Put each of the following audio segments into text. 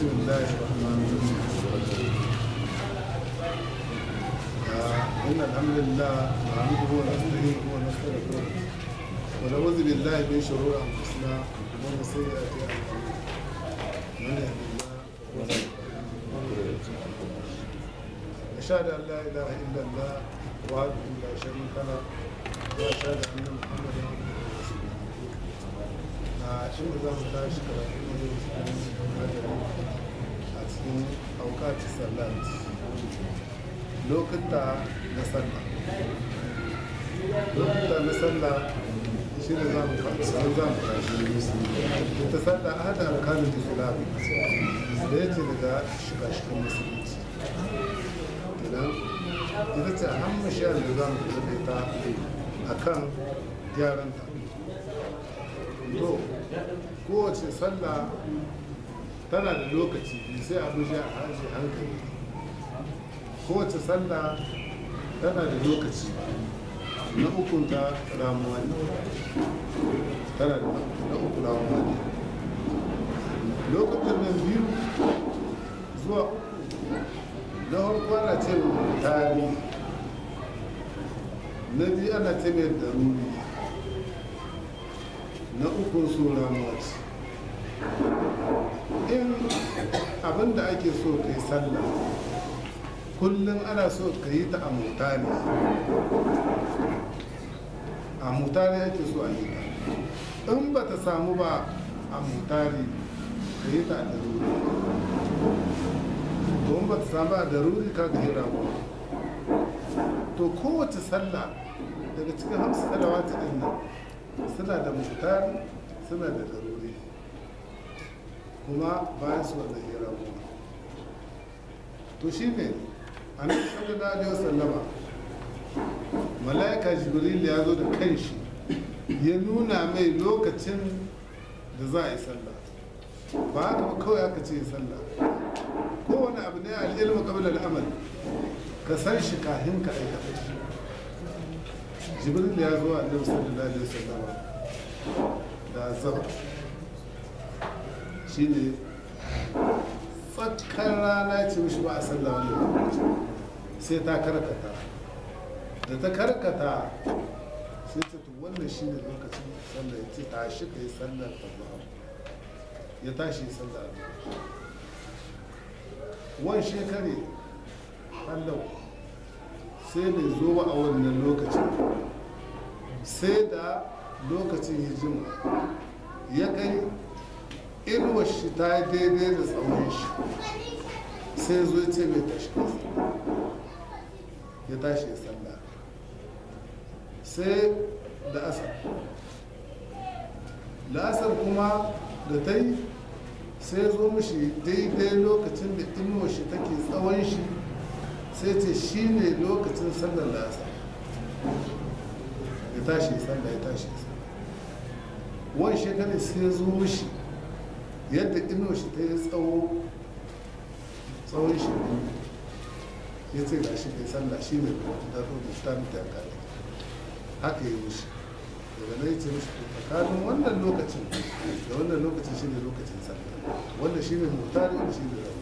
بسم الله الرحمن الرحيم آه، إن الحمد لله نحمده ونستعينه ونستغفره ونعوذ بالله من شرور أنفسنا ومن سيئات أعمالنا من يهد الله أشهد أن لا إله إلا الله وحده لا شريك له وأشهد أن محمدا عبده ورسوله a shi da za mu tashi karatu a cikin aukati sallat lokuta na sallah lokuta na sallah shi da za mu sun za mu tashi ta sallah a hada alkalin islam da ya ce daga shiga-shigan musulunci kenan ita ce a hannun shayar da za mu kula da ita a kan gyaranta to kowace sallah tana da lokaci sai abu shi a harshe hankali kowace sallah tana da lokaci na ukunta ramuwa ne tana da na uku ramuwa ne lokacin nan biyu zuwa uku na farko ana ce mai tari na biyu ana ce mai daruri na ukun sura mace in abin da ake so ka yi sallah kullum ana so ka yi ta a mutane a mutane ake so a yi ta in ba ta samu ba a mutane ka yi ta a daruri don ba ta samu a daruri ka ga hira to kowace sallah daga cikin hamsu salawata din nan suna da mutar suna da daruri kuma bayan su wanda hira kuma to shi ne a nan sallallahu alaihi wasallama mala'ika jibril ya zo da kanshi ya nuna mai lokacin da za a yi sallah ba haka ba kawai aka ce sallah kowane abu ne al'ilmu qabla al'amal ka san shi kahin ka aikata shi jibril ya zo a annabi sallallahu alaihi wasallam da azaba shine tsakkan rana ce mishi ba a sallah wani lokaci sai ta karkata da ta karkata sai ta to wannan shine lokacin sallah ya ce tashi ka yi sallar azhar ya tashi sallar wan shekare Allah sai bai zo ba a wannan lokacin sai da lokacin ya jima ya kai inuwar shi ta yi daidai da tsawon shi sai zo ya ce mai tashi ya tashi ya sallah sai da asar la'asar kuma da ta yi sai zo mishi daidai lokacin da inuwar shi take tsawon shi sai ce shi ne lokacin sallar la'asar ya tashi sallah ya tashi sallah wani shekarar sai ya zo mishi yadda ino shi ta yi tsawo tsawon shi ya ce ga shi kai sallah shi ne da rubuta mita ya kare haka ya mishi daga nan ya ce mishi to tsakanin wannan lokacin da wannan lokacin shi ne lokacin sallah wanda shi ne mutane wanda shi ne rauni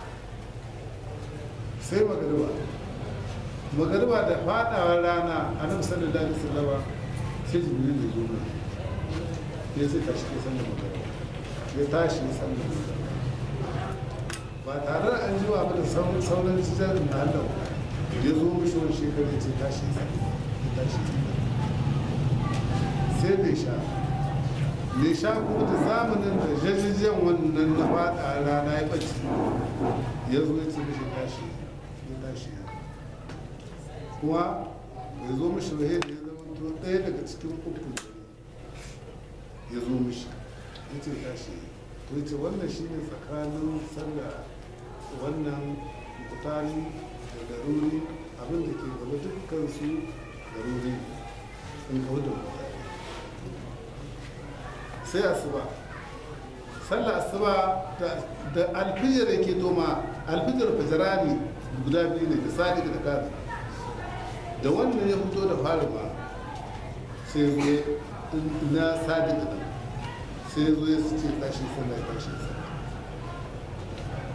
sai magariba magariba da fadawar rana a nan sallallahu alaihi wasallama sai jibril ya zo mai ya sai tashi ke sallar magariba ya tashi ya sallar magariba ba tare da an ji wa da sauran jijar na Allah ya zo mishi wani shekaru ya ce tashi ya sallar ya tashi ya sallar sai da sha ne sha kuma da zamanin da jajijen wannan na fada rana ya ɓace ya zo ya ce mishi tashi ya tashi ya kuma bai zo mishi ba da ya zama to ɗaya daga cikin uku ya zo mishi ya ce tashi to ya ce wannan shi ne tsakanin sallah wannan mutane da daruri abin da ke gaba dukkan su daruri in kawo da mutane sai asuba sallah asuba da alfijir da ke toma alfijir fajirani guda biyu ne da sadiq da kazi da wannan ya fito da fari ba sai zo na sadiq da sai zo ya ce tashi sallah tashi sallah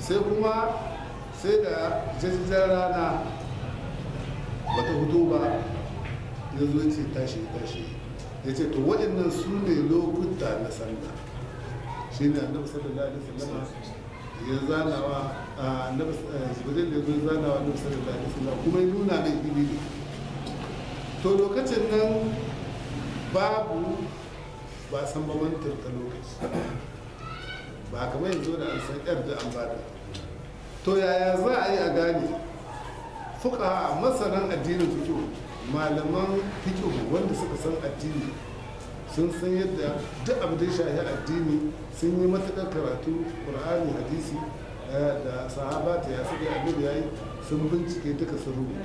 sai kuma sai da jajjajen rana ba ta hudu ba ya zo ce tashi tashi ya ce to waɗannan su ne lokuta na sallah shi ne annabi sallallahu alaihi wasallam ya zanawa a annabi jibril ya zo zanawa annabi sallallahu alaihi wasallam kuma ya nuna mai fili ne to lokacin nan babu ba san bamantar ta lokaci ba kamar yanzu da an san yar da an bada to yaya za a yi a gane fuka masanan addinin fikihu malaman fikihu wanda suka san addini sun san yadda duk abu da ya shahi addini sun yi matuƙar karatu ƙur'ani hadisi da sahaba ta ya suka annabi yayi sun bincike duka sun rubuta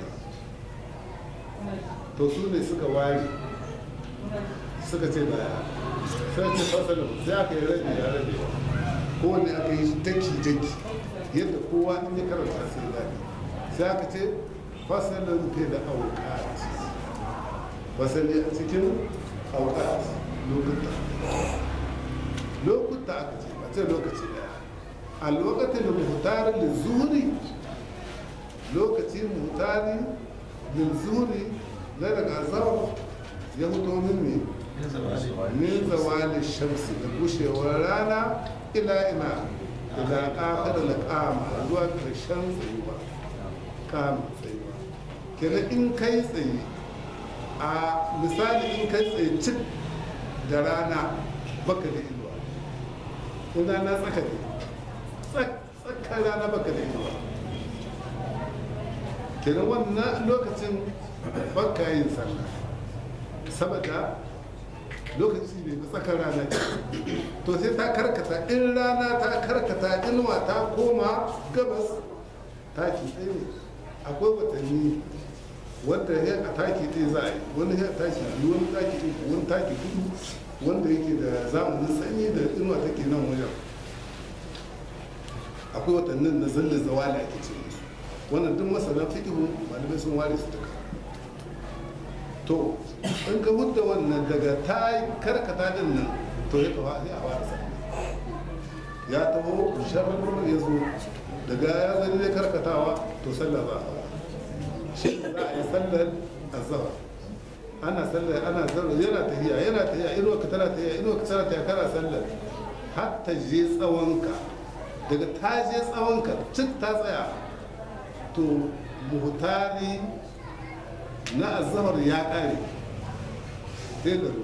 to su ne suka ware suka ce baya sai ce fasalin sai aka yi rabi ya rabe kowanne aka yi daki daki yadda kowa in ya karanta sai ya gane sai aka ce fasalin ke da aukat fasali a cikin aukat lokuta lokuta aka ce a ce lokaci daya a lokacin da muhtarin da zuri lokaci muhtari da zuri na daga azawar ya fito min ne min zawali shamsi da gushewar rana ila ina ila ƙafa da laƙama zuwa ƙarshen tsayuwa kama tsayuwa kenan in kai tsaye a misali in kai tsaye cik da rana baka da inuwa ina na tsaka ne tsakar rana baka da inuwa kenan wannan lokacin baka yin sallah saboda lokaci ne na tsakar rana to sai ta karkata in rana ta karkata inuwa ta koma gabas taki ɗaya ne akwai watanni wanda ya a taki ɗaya za a yi wani ya taki biyu wani taki uku wani taki hudu wanda yake da zamanin sanyi da inuwa take nan wajen akwai watannin na zallin zawali ake ce musu wannan duk masana fikihu malamai sun ware su duka to in ka hudda wannan daga ta karkata din nan to ya kawo sai a fara sallah ya taho sharar ya zo daga ya zai ne karkatawa to sallah za a fara shi za a yi sallar azhar ana sallar ana sallar yana tahiya yana tahiya inuwa ka tana tahiya inuwa ka tana tahiya kana sallar har ta je tsawonka daga ta je tsawonka cik ta tsaya to muhtari na azhar ya kare sai da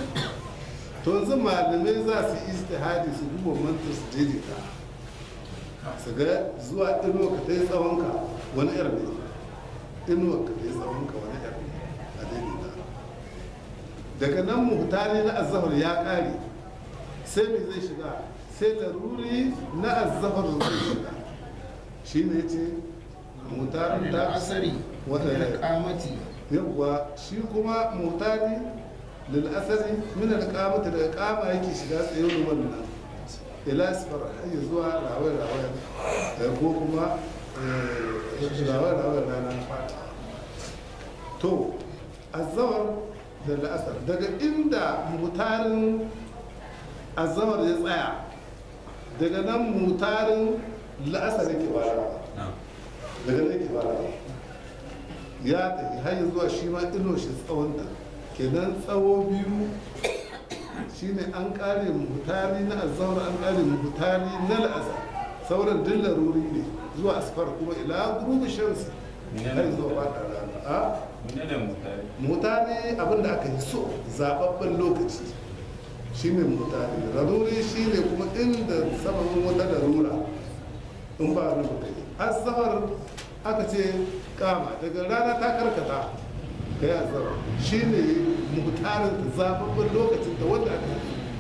to yanzu malamai za su yi istihadi su duba mantar su daidaita su ga zuwa inuwa ka ta yi tsawonka wani yar ne inuwa ka ta yi tsawonka wani yar ne a daidaita daga nan muhtari na azhar ya kare sai me zai shiga sai laruri na azhar zai shiga shi ne ce muhtarin ta asari wata da kamati yawwa shi kuma mutane lil'asari min alƙamata daga ƙama yake shiga tsaye wannan ila sifar har zuwa rawar rawar ko kuma rawar rawar rana na fata to azawar da la'asar daga inda mutarin azawar ya tsaya daga nan mutarin la'asar yake farawa daga nan yake farawa ya tafi har zuwa shi ma ino shi tsawonta kenan tsawo biyu shine an kare muhutari na azawar an kare muhutari na la'asar sauran duk laruri ne zuwa asfar kuma ila gurubi shamsi har zuwa fata rana a mutane abinda aka yi so zababben lokaci shine mutane laruri shine kuma inda sababin wata larura in ba rubuta azawar aka ce kama daga rana ta karkata ka yi azara shi ne mutarin zababben lokacin da wanda aka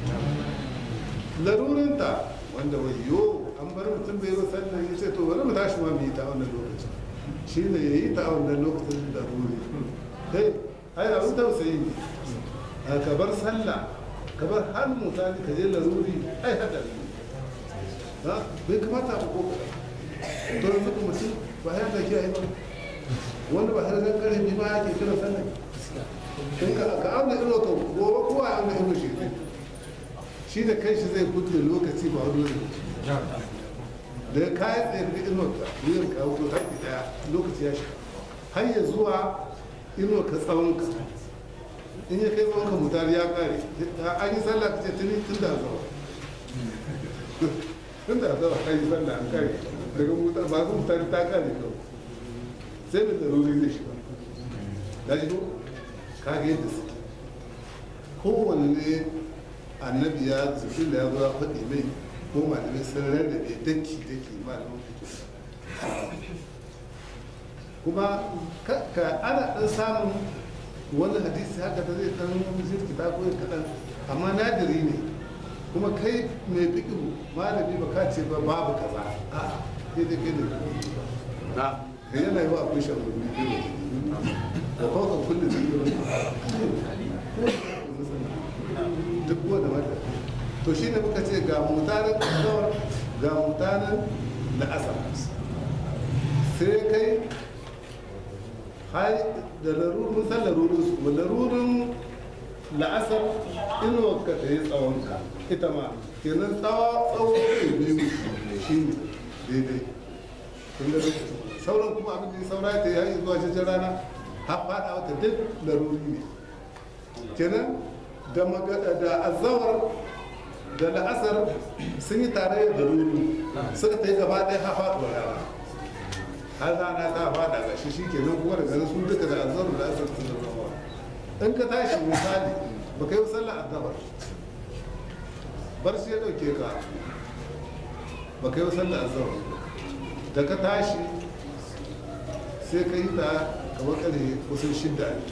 yi larurinta wanda wayo an bar mutum bai yi sannan ya ce to bari mu tashi ma mu yi ta wannan lokacin shi ne ya yi ta wannan lokacin da ruri kai ai abin tausayi ne a ka bar sallah ka bar har mutane ka je laruri ai hadari ne bai kamata ba ko to yanzu mutum ba ya da kiyaye ba wanda ba har zan karfi ma yake kira sannan in ka ka auna iro ka gobe kowa ya auna iro shi shi da kai shi zai kudu lokaci ba wani lokaci da ya kayan tsaye ga inuwar ka wuyar ka wuto ta ki daya lokaci ya shiga har ya zuwa inuwar ka tsawon ka in ya kai tsawon ka mutar ya kare an yi sallah ka ce tuni tun da zawa tun da zawa an yi sallah an kare daga mutar ba su mutar ta kare kawai sai da zaruri zai shiga da shi ko ka ga yadda su kowanne ne annabi ya zuci da ya zo ya faɗi mai ko malamai sun rarrabe daki daki malamin fito kuma ka ka- ana ɗan samun wani hadisi haka da zai ɗan zirkita ko ya kaɗan amma nadiri ne kuma kai mai fiƙiru malami ba ka ce ba babu kaza a sai dai kai ne na da yana yi wa akwai shan rubi biyu da kawai kullum duk wanda mata to shi ne muka ce ga mutanen kawar ga mutanen la'asar sai kai hai da larurin san larurin su ba larurin la'asar inuwar ka ta yi tsawonka ita ma kenan tsawa tsawo ne biyu shi ne daidai kun ga sauran kuma abin da ya saura ta yi zuwa cikin rana har faɗa wata duk laruri ne kenan da magana da azawar da la'asar sun yi tare da ruru suka ta yi gaba ɗaya ha faɗuwa rana har rana ta faɗa ga shi shikenan kuma daga nan su duka da azawar da la'asar sun zama in ka tashi misali ba ka yi sallar azawar barci ya ɗauke ka ba ka yi sallar azawar da ka tashi sai ka yi ta kamar ƙarfe kusan shidda ne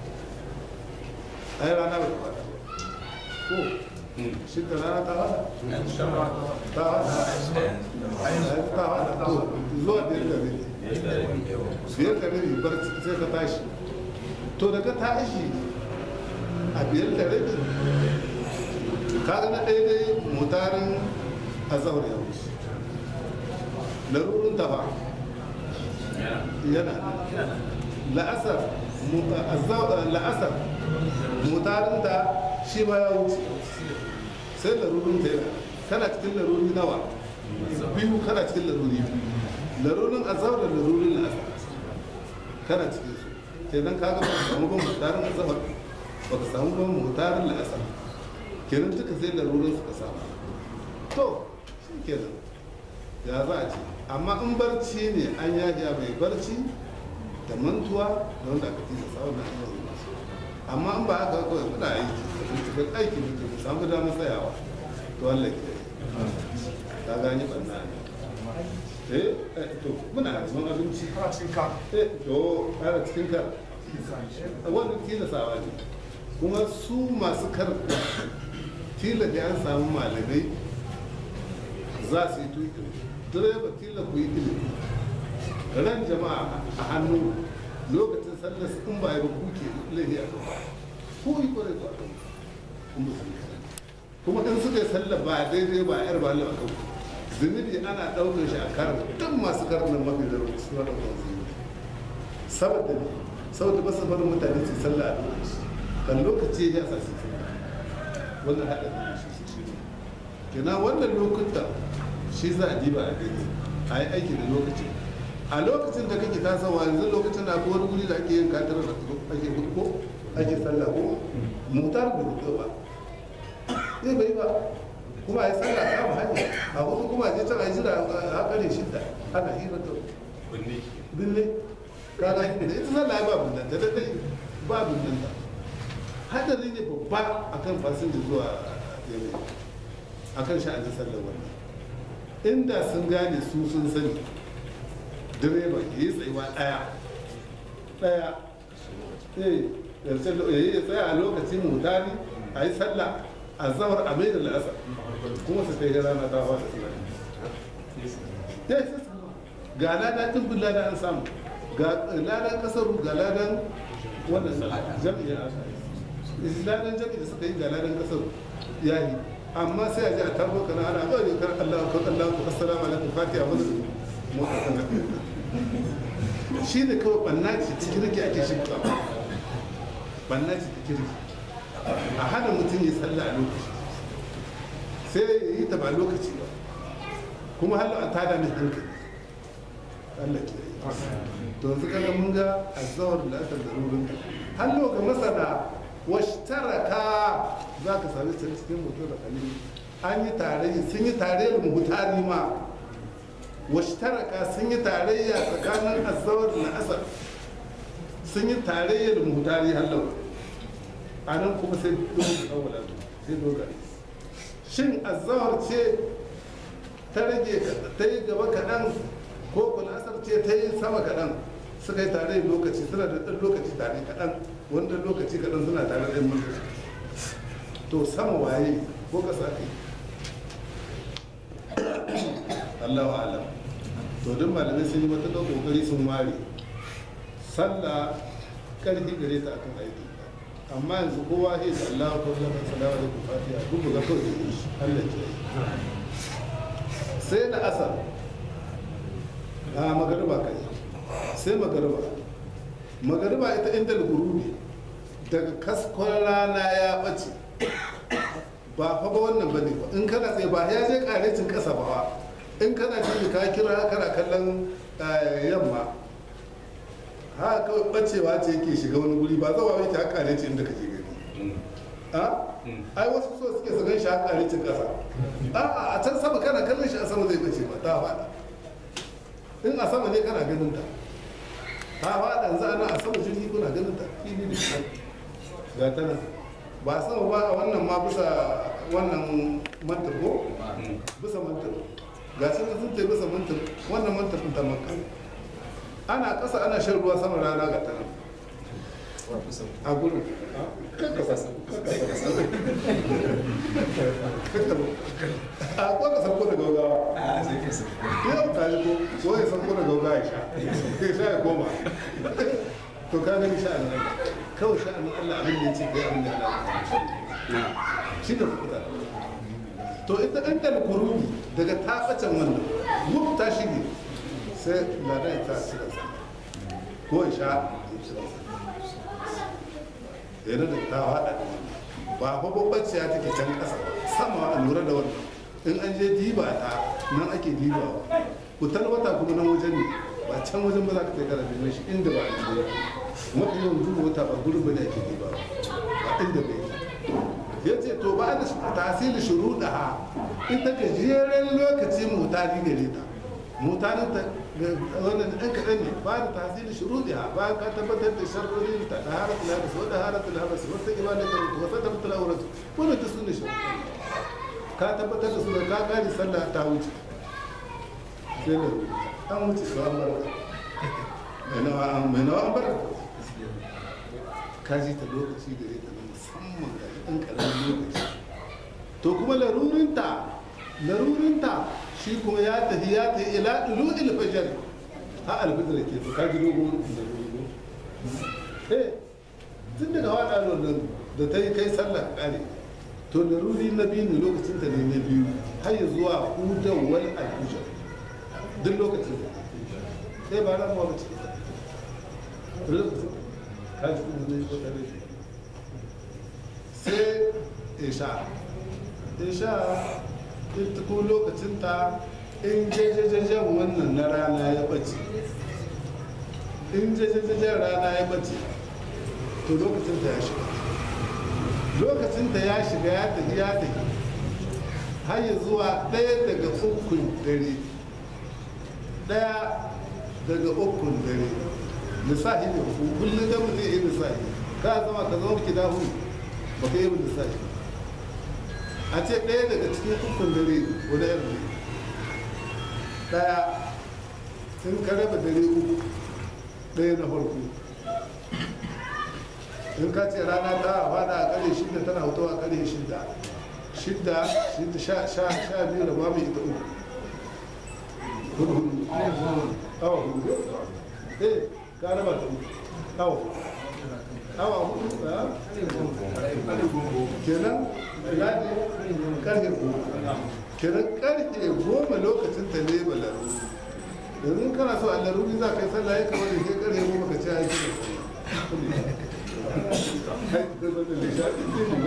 ai rana bai fada ko shi da rana ta fada ta fada ai ta fada to zuwa biyar da rabi biyar da rabi bar sai ka tashi to da ka tashi a biyar da rabi ka ga na daidai mutarin azahar ya wuce larurin ta ba yana la'asar la'asar mutarinta shi ma ya wuce sai larurin ta yana kana cikin laruri nawa biyu kana cikin laruri biyu larurin azhar da larurin la'asar kana cikin su kenan ka ga ba ka samu ban mutarin azhar ba ka samu ban mutarin la'asar kenan duka sai larurin suka samu to shi kenan ya za a ce amma in barci ne an yaji mai barci da mantuwa da wanda aka tilasta wannan abubuwan masu amma in ba haka kawai muna aiki cikin aiki mutum mu samu damar tsayawa to Allah ke ta gani banna ne eh eh, to muna neman abinci Kana cikin ka. eh to ana cikin kar wannan tilasawa ne kuma su masu karɓa tilafi an samu malamai za su yi tuki direba tila ku yi ilimi ran jama'a a hannu lokacin sallar su in ba yi ba kuke laifi a kan ku yi kwarai ku a kan kun ba su yi kaɗan. kuma in suka yi sallar ba daidai ba yar ba a kan ku zunubi ana ɗaukar shi a karin duk masu karin nan mafi da suna ɗaukar zunubi saboda ne saboda ba su barin mutane su yi sallah a lokaci kan lokaci ya sa su yi sallah wannan haɗari ne shi su shi ne kenan wannan lokutan shi za a diba a gani a yi aiki da lokacin a lokacin da kake tasawa yanzu lokacin da akwai wani guri da ake yin katar da ake hudu ko ake sallah ko mutar da hudu ba zai bai ba kuma a yi sallah ta mu hanya a hudu kuma a je can a yi jira a kare shidda ana hira to binne kaga da ita sallah ya ba bindanta da dai ba bindanta hadari ne babba akan fasinja zuwa yanayi akan sha'anin sallar wannan inda sun gane su sun sani direba ya yi tsayuwa ɗaya ɗaya eh ya yi tsaya a lokacin mutane a yi sallah a zawar a mai da la'asar kuma su kai rana ta hawa da suna ya yi sassa ga ladan ɗin bin ladan an samu ga ladan kasaru ga ladan wannan jami'a ladan jami'a da suka yi ga ladan kasaru ya yi amma sai a ji a tarbo kana ana ɗaure kan Allah ko Allah ko assalamu alaikum fatiha wani motsa kana shi ne kawai banna ce ta kirki ake shirka banna ce ta kirki a hana mutum ya sallah a lokaci sai ya yi ta ba lokaci ba kuma hallo an tada min hankali Allah ke yi to yanzu kaga mun ga azawar da aka darurin hallo ga masana washtaraka za ka sami can cikin mutum da kalili an yi tarayya sun yi tarayyar muhutari ma washtaraka sun yi tarayya tsakanin azawar da asar sun yi tarayyar muhutari hallo a nan kuma sai dogon kawala sai dogari shin azawar ce ta rage ta yi gaba kaɗan ko kulasar ce ta yi sama kaɗan suka yi tare lokaci suna da ɗan lokaci tare kaɗan wanda lokaci kaɗan suna tare da lokaci to sama waye ko ƙasa kai Allahu alam to duk malamai sun yi matuƙar ƙoƙari sun ware sallah ƙarfi gare ta akan aiki amma yanzu kowa ya ce Allah ko Allah salawa da fatiha duk ga kawai da shi Allah ke sai na asar a magariba kai sai magariba magariba ita inda gurubi daga kaskon rana ya ɓace ba fa ba wannan ba ne ba in kana tsaye ba ya je karecin ƙasa ba in kana jini ka kira kana kallon yamma ha kawai ɓacewa ce yake shiga wani guri ba zawa yake haka karecin inda kake gani a ai wasu so suke su gan shi haka karecin ƙasa a a can sama kana kallon shi a sama zai ɓace ba ta faɗa in a sama ne kana ganin ta ta faɗa yanzu ana a sama jirgi kuna ganin ta fili da shi ga ta nan ba sama ba a wannan ma bisa wannan mantar ko bisa mantar ga shi sun ce bisa mantar wannan mantar ɗin ta makka ana ƙasa ana shan ruwa sama rana ga ta nan a gurin a kwaka sauko da gaugawa yau ka ji ko ko ya sauko da gaugawa ya sha ya sha ya koma to ka gani sha'anin Allah kawai sha'anin Allah abin da ya ce kai abin da Allah shi da fukuta to ita ɗan dalkurumi daga tafacin wannan wuf ta shige sai ladan ta ci da sa ko ya sha ya ci da sa yana da ta haɗa da wannan ba fa babbaciya take can ƙasa sama a lura da wannan in an je diba ta nan ake dibawa kutar wata kuma nan wajen ne ba can wajen ba za ka kai kana neman shi inda ba a je mafi yawan duba wata ba gurin ba ne ake dibawa ba inda bai ya ce to ba da tasiri shuruɗa ha ita gajeren lokaci mutane gare ta mutanen ta wannan ɗan kaɗan ne ba da tasiri shuruɗi ha ba ka tabbatar da sharrorin ta da haratul habas wa da haratul habas wa ta ibada da wa ta tabbatar auratu wannan ta sunne shi ka tabbatar da su da ka gani sallah ta wuce sai da an wuce su an barka mai nawa an mai nawa an barka ka ji ta lokaci gare ta na musamman ga ɗan ƙaramin lokaci to kuma larurinta larurinta shi kuma ya tafi ya tafi ila ɗulu ilfajar ha alfitar ke su kaji dogon da dogon eh tun daga wada nan da ta yi kai sallah kare to laruri na biyu ne lokacin ta ne na biyu har ya zuwa hudan wani alfujar duk lokacin da sai ba ran wani cikin lokacin kaji kuma ne ko tare sai isha isha ita ko lokacinta in jajajajen wannan na rana ya bace in jajajajen rana ya bace to lokacinta ya shiga lokacinta ya shiga ya tafi ya tafi har ya zuwa ɗaya daga ukun dare ɗaya daga ukun dare lissahi ne kullum da mutum yi lissahi ka zama ka zama ki dahu ba ka yi lissahi a ce ɗaya daga cikin ukun dare guda yanzu ɗaya in ka raba dare uku ɗaya na farko in ka ce rana ta fada a ƙarfe shidda tana hoto a ƙarfe shidda shidda shidda sha sha sha biyu da babu ita uku hudu hudu awa hudu eh ka raba ta uku awa awa hudu kenan ladi karfe goma kenan karfe goma lokacin ta ne ba laruri yanzu kana so a laruri za ka yi sallah ya kamar da ke karfe goma ka ci aiki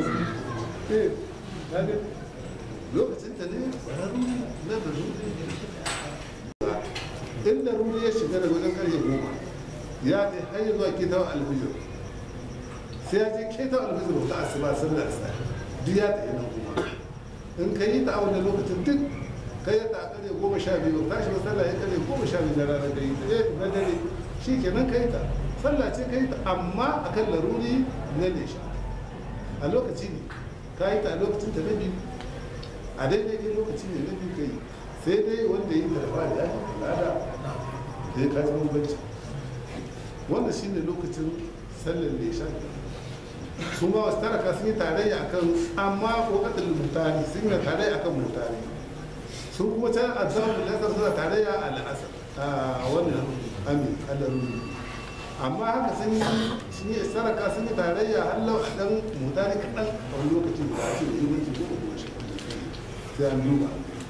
da lokacin ta ne ba laruri na laruri in laruri ya shiga daga wajen karfe goma ya ce har zuwa ketawan alfijir sai ya je ketawan alfijir ta asuba sallar sa duk ya tafi nan kuma in ka yi ta a wannan lokacin duk ka yi ta a karfe goma sha biyu tashi ba sallah ya karfe goma sha biyu na rana ka yi ta eh na dare shi kenan ka yi ta sallah ce ka yi ta amma akan laruri na nesha a lokaci ne ka yi ta a lokacin ta na biyu a daidai dai lokaci ne na biyu ka yi sai dai wanda yi da fari ya yi lada da ya kaji bambanci wanda shi ne lokacin sallar nesha su ma wasu taraka sun yi tarayya akan amma kokatar mutane sun yi tarayya akan mutane sun kuma can a zamu lasar suna tarayya a la'asar a wannan amin alaruni amma haka sun yi sun yi saraka sun yi tarayya hallau a dan mutane kaɗan a wani lokaci da ake da ilmanci ko ko shi sai an duba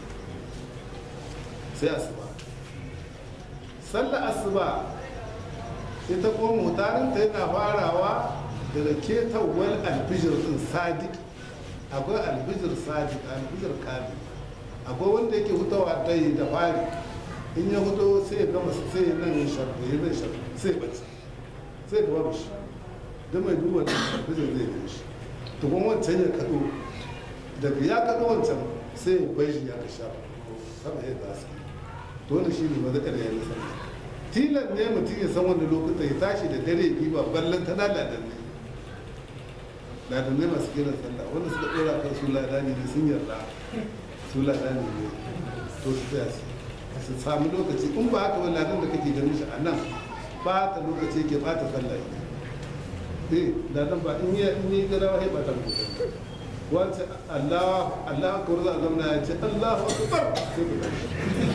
sai asuba sallar asuba ita kuma mutanen ta yana farawa daga ketawar alfijir din sadiq akwai alfijir sadiq alfijir kamil akwai wanda yake hutawa dai da fari in ya huto sai ya gama sai ya nan sharfi ya nan sharfi sai ya bace sai ya gaba shi don mai duba da alfijir zai gani shi to kuma wancan ya kaɗo daga ya kaɗo wancan sai ya bai shi ya ka sha sama ya gasa to wani shi ne mazakar ya yi sama tilan ne mutum ya san wani lokuta ya tashi da dare biyu ba ballan ta ladan ne ladannai masu kiran sallah wanda suka dora kan su ladani ne sun yarda su ladani ne to su tsaya su su sami lokaci in ba haka wani ladan da kake ganin shi a nan ba ta lokaci yake ba ta sallah eh ladan ba in yi in yi gada wahai ba ta lokaci wance Allah Allah akbar za a zamna ya ce Allahu akbar sai ku tashi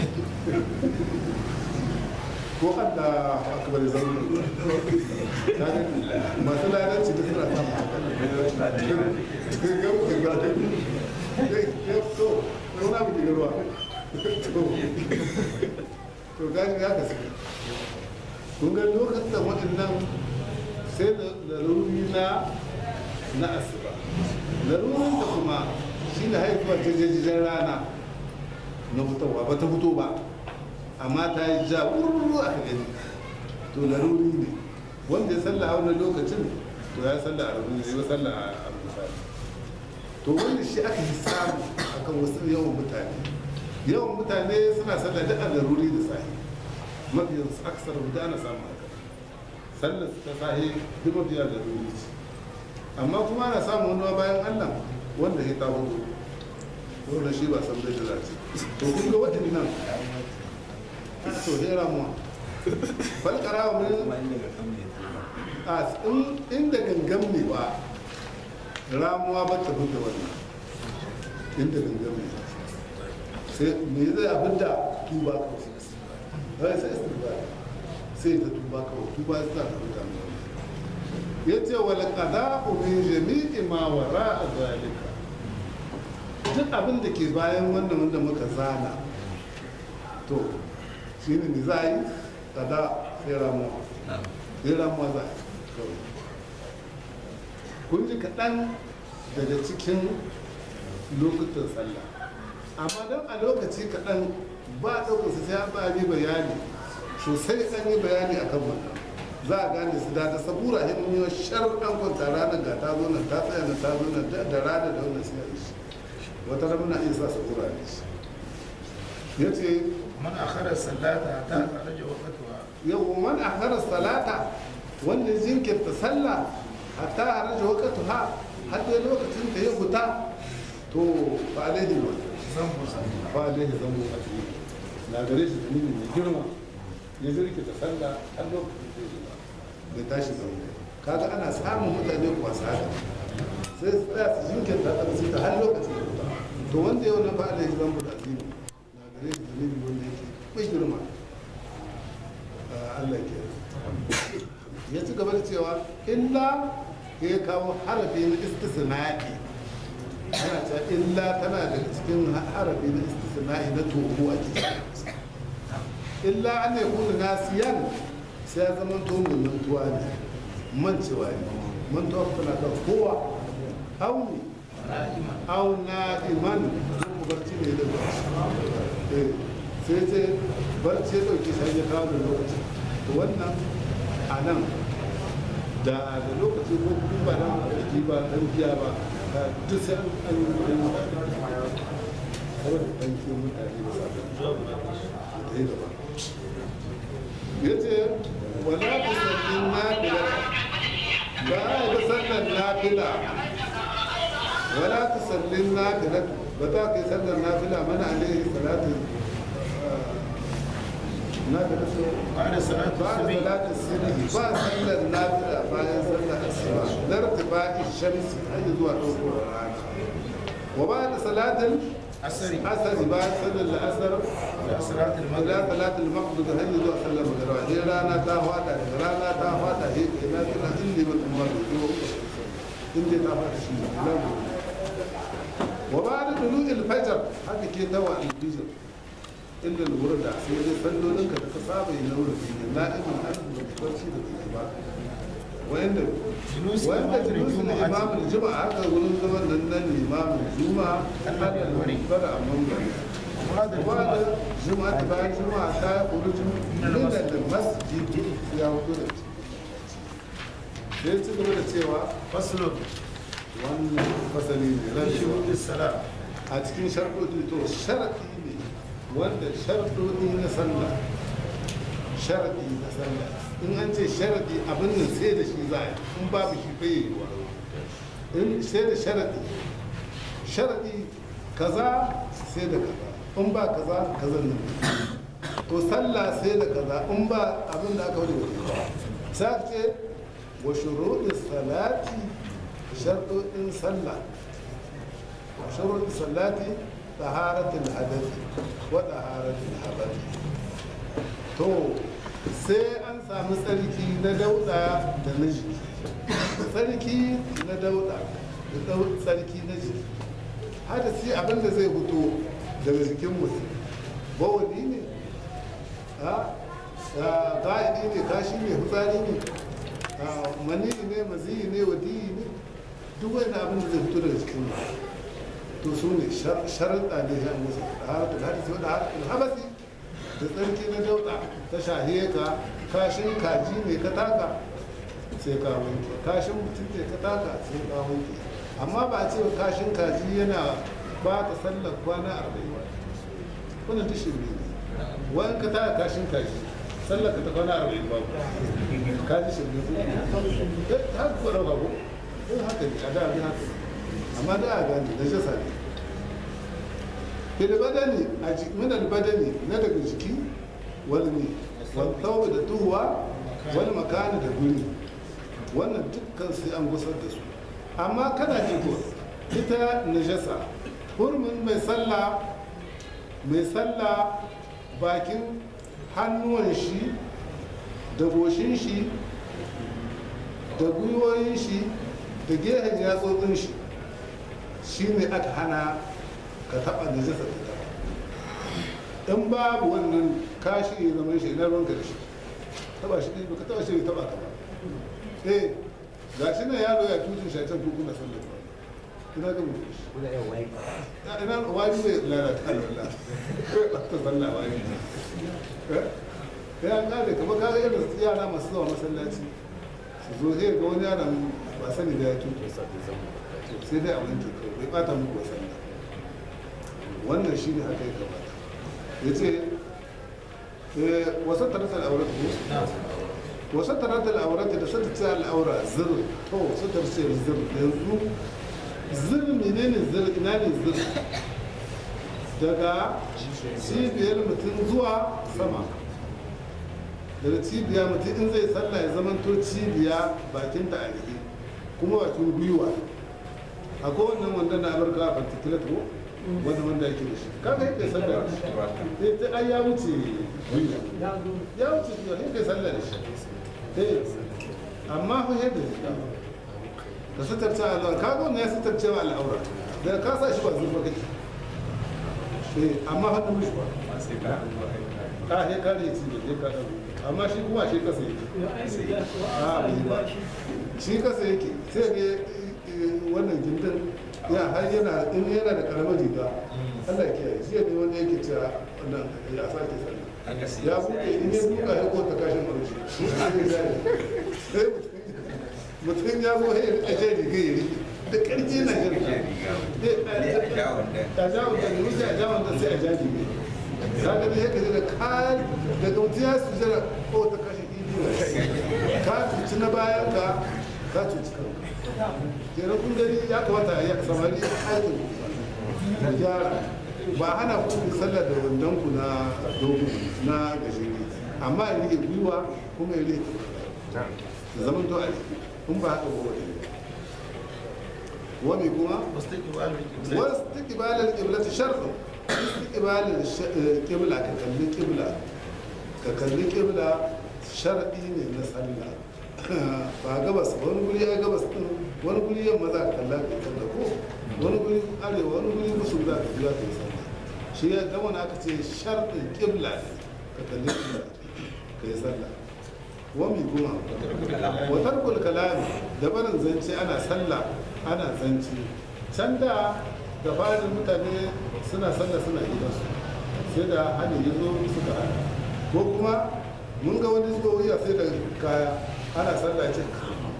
ko Allah akbar ya zama masu ladanci da suna samun cikin gabu da gada ya fito wani abu ke garuwa to gani ya kasu kun ga lokacin waɗannan sai da laruri na na asuba larurin da kuma shi ne haifuwa jajajen rana na fitowa ba ta fito ba amma ta yi ja wurwuru aka gani to laruri ne wanda ya salla a wannan lokacin to ya salla a laruri ne ya salla a misali to wanda shi aka yi samu akan wasu yawan mutane yawan mutane suna salla da a laruri da sahi mafiyan su aksar da ana samu haka sallar ta sahi duk mafiya laruri ce amma kuma ana samun wani bayan allah wanda ya ta hudu wanda shi ba san da ce to kun ga waɗannan to hera mu falkara wa mun a inda gangan ne ba ramuwa ba ta fita wannan inda gangan ne sai me zai abin da tuba kawai sai istighfar sai ta tuba kawai tuba sai ta fita ya ce wal qada'u min jami'i ma wara'a zalika duk abin da ke bayan wannan wanda muka zana to shi ne ni za a yi kada sai ramuwa sai ramuwa za a yi kun ji kaɗan daga cikin lokutan sallah amma don a lokaci kaɗan ba ɗaukarsa sai an ba yi bayani sosai an yi bayani a kan wannan za a gane su da ta sabura hin mun yi sharɗan kwanta ranar ga ta zo nan ta tsaya nan ta zo nan da rana da wannan sai a yi shi wata rana muna iya sa sabura ne shi ya ce من أخر الصلاة حتى خرج وقتها yau man akhara salata wanda jinkirta sallah hatta haraja waqtuha har dai lokacin da ya fita to fa alaihi wa ذنب ذنب fa alaihi zambu a cikin na gare shi dalili mai girma ya jirkita sallah har lokacin da ya fita bai tashi zambu kaga ana samun mutane kuwa su haka sai su tsaya su jinkirta ta su ta har lokacin da fita to wanda yau na fa alaihi zambu da azimi na gare shi dalili wanda yake mai girma Allah ke ya ci gaba da cewa illa ya kawo harafi na istisna'i yana cewa illa tana daga cikin harafi na istisna'i na toho a ciki illa an ya kuna nasiyan sai ya zama to mai mantuwa ne mancewa ne mantuwa tana kan kowa auni au na iman ko barci ne da barci sai ce barci ya ɗauki sai ya kawo da lokaci to wannan a nan da da lokaci ko kuma ba nan da ji ba dan giya ba da duk sai an an yi mutane saboda dan kiyo mutane da sabon da ya gaba ya ce wala ku sallin nafila ba a yi ba sallar nafila wala ku sallin nafila ba ta kai sallar nafila mana alaihi salatu nafila so بعد صلاة بعد الصبح صلاة الصبح بعد صلاة النافلة بعد صلاة الصبح لارتفاع الشمس أي زوا طول وبعد صلاة عصر العصر بعد صلاة العصر إلى صلاة إلى المغرب صلاة المغرب هي زوا صلاة المغرب هي رانا تاهواتا رانا تاهواتا هي إلى كنا إلي بالأمر إلي تاهواتا شيء لا وبعد طلوع الفجر هذا كي توا الفجر inda lura da sai dai sallolinka da ka saba yi na wurin ne na'imin an da barci da ke ba wanda جلوس wanda إمام julusun الجمعة imamun juma'a haka wurin zaman nan nan limamin juma'a Allah ya bari. bada a mambari وهذا kuma da الجمعة juma'a ta bayan juma'a ta kuru juma'a da masjid ya hudu da ci sai ci gaba da cewa فصل wannan fasali ne في ran شروط الصلاة a cikin sharɗoɗi to sharaɗi ne wanda sharɗoɗi na sallah sharaɗi na sallah in an ce sharaɗi abin nan sai da shi za a yi in babu shi bai yi wa in sai da sharaɗi sharaɗi kaza sai da kaza in ba kaza kaza nan to sallah sai da kaza in ba abin da aka wani ba sai aka ce wa shuruɗin salati sharɗoɗin sallah شروط الصلاة طهارة الحدث وطهارة الحدث to sai an samu tsarki na dauda da na jiki tsarki na dauda da dau- tsarki na jiki hadasi abinda zai fito daga jikin mutum bawali ne a ga'idi ne kashi ne fitsari ne a, mani ne maziyi ne wadiyi ne duk wani abin da zai fito daga jikin mutum to su ne sharaɗa ne ya musu haratul hadisi wadda haratul habasi da tsarki na dauɗa ta shahiye ka kashin kaji ne ka taka sai ka wanke kashin mutum ne ka taka sai ka wanke amma ba a ce wa kashin kaji yana ba ta sallar kwana arba'in ba wannan duk shirme ne wani ka taka kashin kaji sallar ka ta kwana arba'in ba kaji shirme su eh haka ko ɗauka ko eh haka ne a da abin haka ne amma da a gane da jasa ne fil badani a min al badani na daga jiki wal ne wal thawb da tuhuwa wal makani da guri wannan dukkan sai an gusar da su amma kana ji ko ita najasa hurumin mai sallah mai sallah bakin hannuwan shi da goshin shi da gwiwoyin shi da gehen yatsotsin shi shi ne aka hana ka taɓa da jasa ta taɓa in babu wannan kashi ya zama shi na ruwanka da shi taɓa shi ne ka taɓa shi ya taɓa ka ba eh ga shi nan yaro ya tutun shi a can kuku na sallar ba ina ga mutum shi Ya, ina wani zai lalata alwala ta sallah wani eh ya kare kamar ka ga irin yara masu zuwa masallaci su zo sai ga wani yaron ba sani da ya tutu sai dai a wanke kawai bai bata muku wa sallah wannan shi ne haka ya kamata ya ce wasu taratar aurata ko wasu taratar aurata da sata ce al'aura zir to satar ce zir yanzu zir menene zir ina ne zir daga cibiyar mutum zuwa sama daga cibiya mutum in zai sallah ya zamanto cibiya bakinta a rike kuma bakin gwiwa akwai wannan wanda na amurka a particular ko wanda wanda yake da shi kaga yake sallah da shi eh ta ai ya wuce gwiwa ya wuce gwiwa yake sallah da shi eh amma fa yadda ka sitarce al'aura kaga wannan ya sitarce wa al'aura da ka sa shi ba zurfa kake eh amma hannun mishi ba ka he kare ci da he ka amma shi kuma shi kasa yake a bai ba shi kasa yake sai ne wannan gindin ya har yana in yana da karamar riga Allah ya kiyaye shi ne wanda yake cewa nan ya sake sallah Haka sai ya buɗe in ya buɗe ya kota kashin marushi sai mutum ya zo ya rika jan riga ya rike da ƙarfi na jan riga a jawon da ne wuce a jawon da sai a ja riga ka ga dai yaka da ka daga mutum ya su jira ko ta kashe ibi ka cuci na bayan ka ka cuci kanka kenan kun gani ya kamata ya samari aikin ku gyara ba hana ku ku sallar da wandon ku na dogo na gajere amma ya rike gwiwa kuma ya rike da zaman to a rike in ba haka ba wani wani kuma واستقبال القبلة wasu ibalar ƙibla ta sharɗin ibalar ƙibla ka kalli ƙibla ka kalli ƙibla sharɗi ne na sallah ba gabas ba wani guri ya gabas ɗin wani guri yamma za ka kalla ka kalla ko wani guri arewa wani guri musu za ka juya ka yi sallah shi ya gama na aka ce sharɗin ƙibla ne ka kalli ƙibla ka yi sallah wami kuma watar kulkalami da barin zance ana sallah ana zance can da da farin mutane suna sallah suna gidansu sai da hannun ya zo suka hana ko kuma mun ga wani zuwa wuya sai da kaya ana sallah ce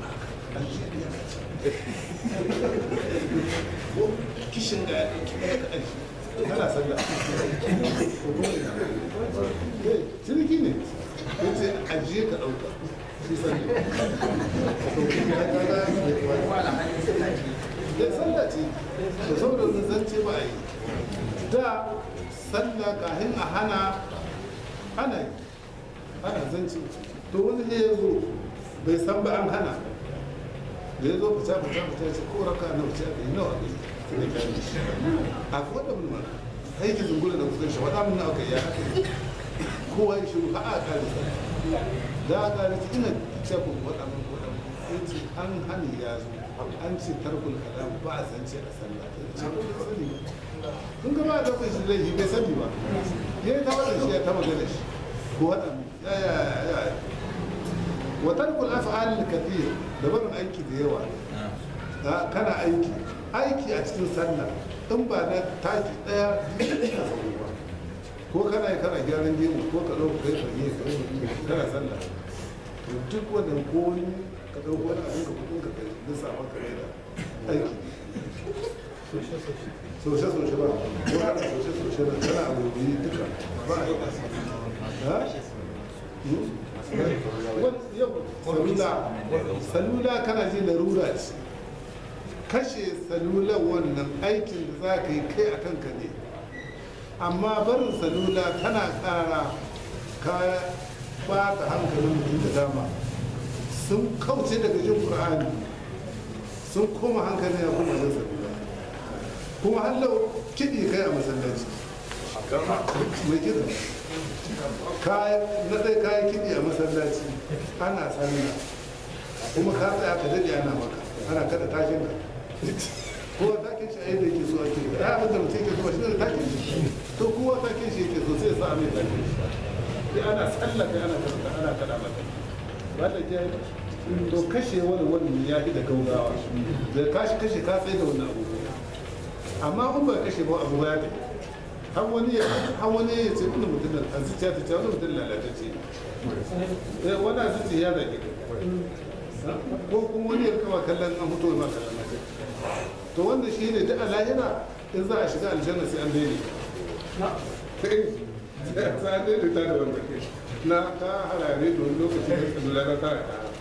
ko kishin ga ya ɗauki ɗaya ka aji ana sallah ko kuma ina Eh, ciniki ne ya ce ajiye ka ɗauka shi sallah to kuma ya kaga ya sallah ce da saboda wani zance ba a yi da sallah kahin a hana ana yi ana zance to wani ne ya zo bai san ba an hana da ya zo fita fita fita ya ce ko raka na wuce aka yi nawa ne sai ya gani a kuwa da mun mana aiki zungula da kusurin shi waɗa mun na aka yi ya haka yi kowa ya shiru ha a kare sa da a kare sa ina ce ku waɗa mun ko waɗa mun ya ce an hani ya zo an ce tarkul kalam ba a zance a sallah ta ce ko bai sani ba kun ga ba a daukar shi laifi bai sani ba ya yi ta waɗa shi ya ta magana shi ko waɗa mun ya ya ya ya wa tarkul af'al kathir da barin aiki da yawa da kana aiki aiki a cikin sallah in ba na taki daya ina sauri ba ko kana yi kana gyaran gemu ko ka ɗauka kai fage kana sallah to duk wannan ko wani ka ɗauko wani abin ka kudin ka kai lissafa ka mai da aiki soshe soshe ba ko kana soshe soshe da kana abu biyu duka ba a yi ha? salula salula kana ji larura ce kashe salula wannan aikin da za ka yi kai a kanka ne amma barin salula tana kara ka ba ta hankalin mutum da dama sun kauce daga jin qur'ani sun koma hankali ya kuma jin salula kuma hallau kiɗi kai a masallaci mai kiɗa na ɗaya kayan kiɗi a masallaci ana sallah kuma ka tsaya ka daɗe ana maka ana kada tashin ka kowa takin shi a yadda yake so ake ya abin da mutum yake so ba shi ne takin shi to kowa takin shi yake so sai sa mai takin shi sai ana sallah kai ana kada ana kada maka ba da ke to kashe wani wani ya fi da gaugawa da kashi kashe ka tsaye da wani abubuwa amma in ba kashe ba abu ya tafi har wani ya har wani ya ce wani mutum da a zuciya ta ce wani mutum lalatacce ne wani a zuciya ya zage ka ko kuma wani ya kama kallon an mutu ma kallon na to wanda shi ne duk a lahira in za a shiga aljanna sai an daidai sai an daidai ta da wanda na ta harare da wani lokaci da ka lura ta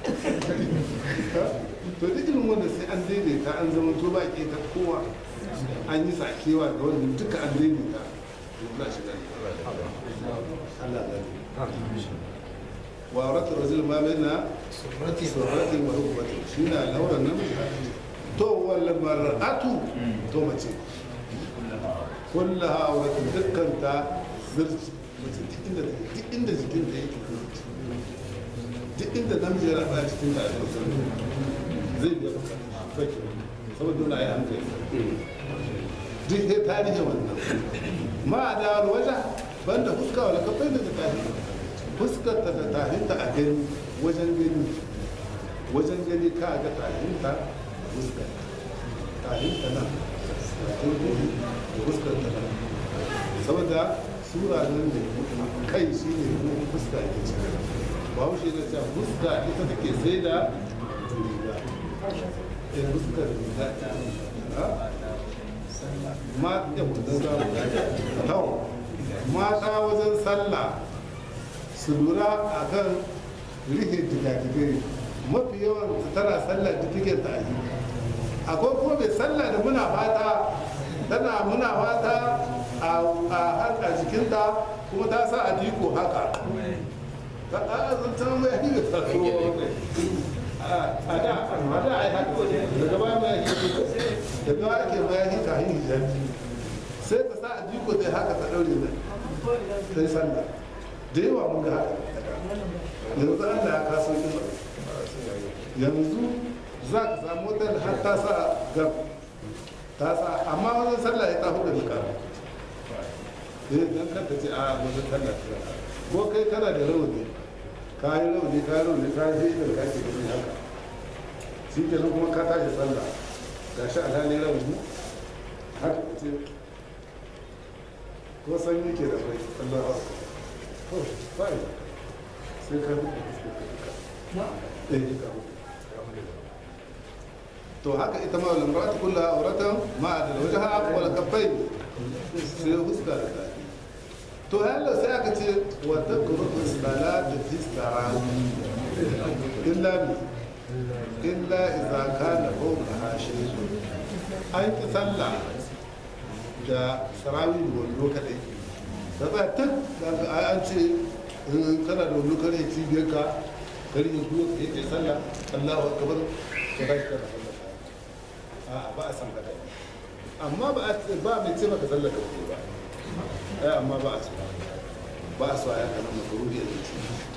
to duk irin wanda sai an daidaita an zama to ba ke ta kowa an yi sakewa da wani duka an daidaita za shi gani Allah gani wa auratu rajul ma baina surrati surratin wa rukbatin shi na lauran namiji to wal mar'atu to mace kullaha auratu dukkan ta zirci mace duk inda duk inda jikin ta yake zirci duk inda namiji ya raba cikin ta a zirci zai biya bukatun saboda dole a yi hankali duk sai tarihin wannan ma da waje banda fuska wala kafai da tafi fuskar ta da tafinta a gani wajen gani wajen gani ka ga tafinta fuskar tafinta nan bakin gani da fuskar ta nan saboda sura nan ne kai shi ne kuma fuska ke cikin ba wuce da cewa fuska ita take sai da riga eh fuska da riga ha ma ya mutu zamu tau mata wajen sallah su lura akan rike jigadigai mafi yawan su tana sallah da take ta yi akwai kuma mai sallah da muna fata tana muna fata a a jikinta kuma ta sa a diko haka ta a zancen mai yi da taso a da a da a yi haka daga baya mai yi daga baya ake mai yi ta hanyar hijabi sai ta sa a diko zai haka ta daure nan ta yi sallah da yawa mun ga haka yanzu Allah ya kaso kin yanzu za ka samu wata har ta sa gab ta sa amma wajen sallah ya ta hudu da kara eh dan kanta ce a wajen sallah ta ko kai kana da rauni ka yi rauni ka yi rauni ka yi da ka ce gani haka shi ke nan kuma ka tashi sallah ga shi alhali rauni haka ce ko sanyi ke da kai Allah ha to bai sai ka hudu eh ka hudu to haka ita ma lamratu kullu auratan ma da wajha wal kaffain sai huska da ta to yalla sai aka ce wa takruhu salatu fi sarawi illa bi illa idza kana fawqa hashi an ki sallah da sarawi da wando kadai da ba tak daga an ce kana da wando kare cibiyar ka kare yin kuma ka yi sallah Allahu akbar ka ba shi kana sallah a ba a san haka amma ba a ba mai ce maka sallar ka ba ai amma ba a so ba a so a yaka nan makaruhi a ce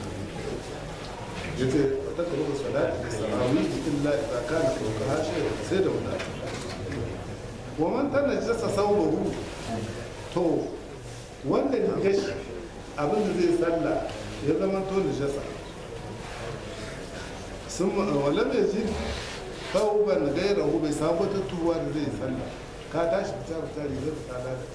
yace ta karo salati da sarawi illa idza kana fawqa hashi sai da wanda wa man tanajjasa sawbahu to wanda ya gashi abin da zai sallah ya zama to najasa sun wala mai ji tauban gairahu bai samu wata tuwa da zai sallah ka tashi fita fita rigar ta lalace